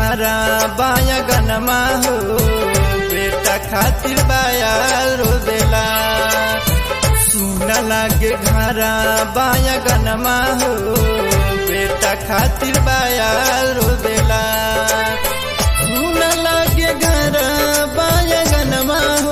घरा बाया गनमा हो बेटा खातिर बाया रोवेला सुन लागे घरा बाया गनमा हो बेटा खातिर बाया रोवेला सुन लागे घरा बाया गनमा हो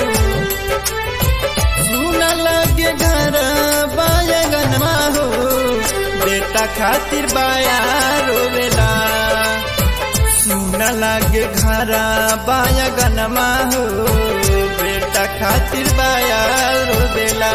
सुन लागे घरा बाया गनमा हो बेटा खातिर बाया रोवेला सुन लागे घरा बाया गनमा हो बेटा खातिर बाया रोवेला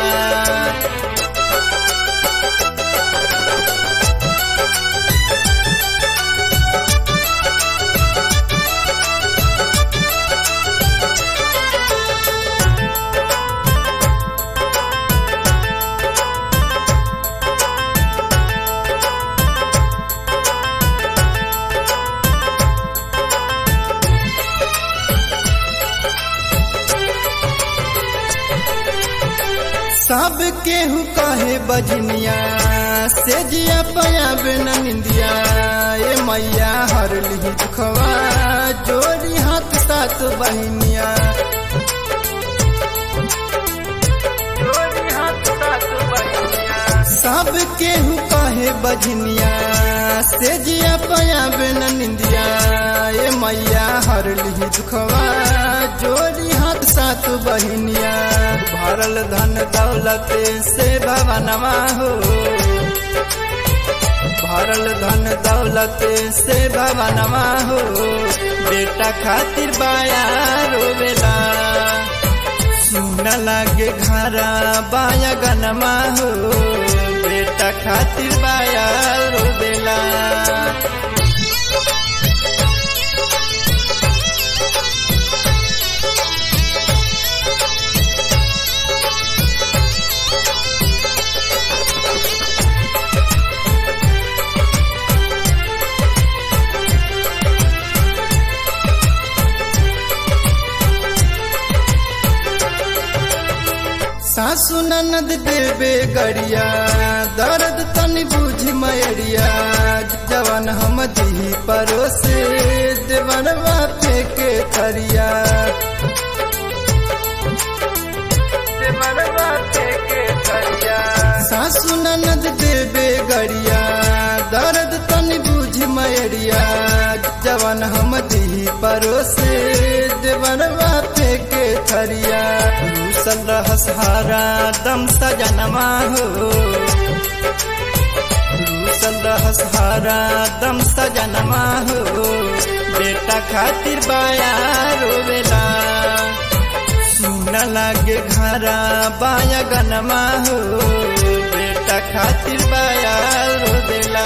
सब केहू कहे बजनिया से जिया पयाब न निंदिया ए मैया हर ली दुखवा जोड़ी हाथ साथ बहनिया सब केहू कहे बजनिया से जिया पयाब न निंदिया ए मैया हर ली दुखवा जोड़ी हाथ साथ बहनिया भरल धन दौलत से भवनवा हो भरल धन दौलत से भवनवा हो बेटा खातिर बाया रोवेला सुन लागे घरा बाया गनमा हो बेटा खातिर बाया रोवेला सासु ननद देवे गरिया दर्द तनी बुझ मैरिया जवन हम दी परोसे देवरवा फेंके थरिया सासु ननद देवे गरिया दर्द तनी बुझ मैरिया जवन हम दी परोसे देवरवा फेंके थरिया रूसल रहस हारा दम सजनमा हो रूसल रहस हारा दम सजनमा हो बेटा खातिर बाया रोवेला सुन लागे घरा बाया गनमा हो बेटा खातिर बाया रोवेला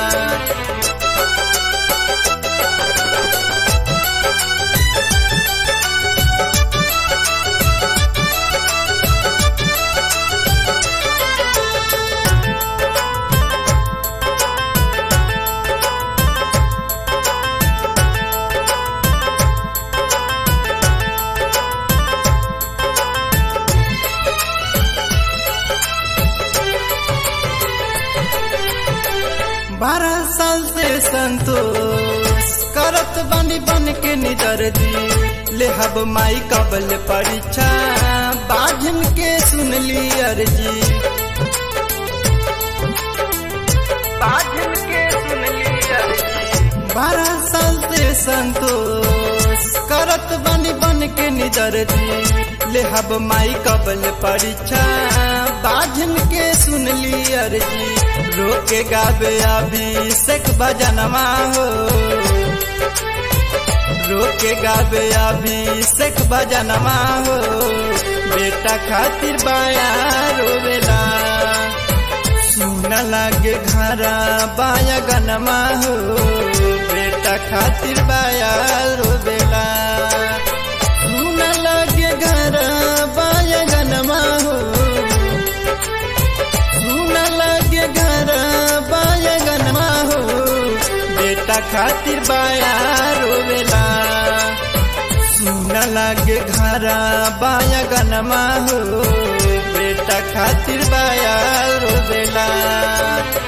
बारह साल से संतोष करत बनी बन के निदर दी ले हब माई कबल परीक्षा बाझन के सुन ली अर्जी बाझन के सुन ली अर्जी बारह साल से संतोष करत बनी बन के निदर दी ले हब माई कबल परीक्षा बाझन के सुन ली अर्जी रोके गावे अभिषेक भजनमा हो रोके गावे अभिषेक भजनमा हो बेटा खातिर बाया रोवेला सुन लागे घरा बाया गनमा हो बेटा खातिर बाया रोवेला सुन लागे घरा बाया गनमा हो सुन लागे घरा बाया गनमा हो बेटा खातिर बाया रोवेला सुन लागे घरा बाया गनमा हो बेटा खातिर बाया रोवेला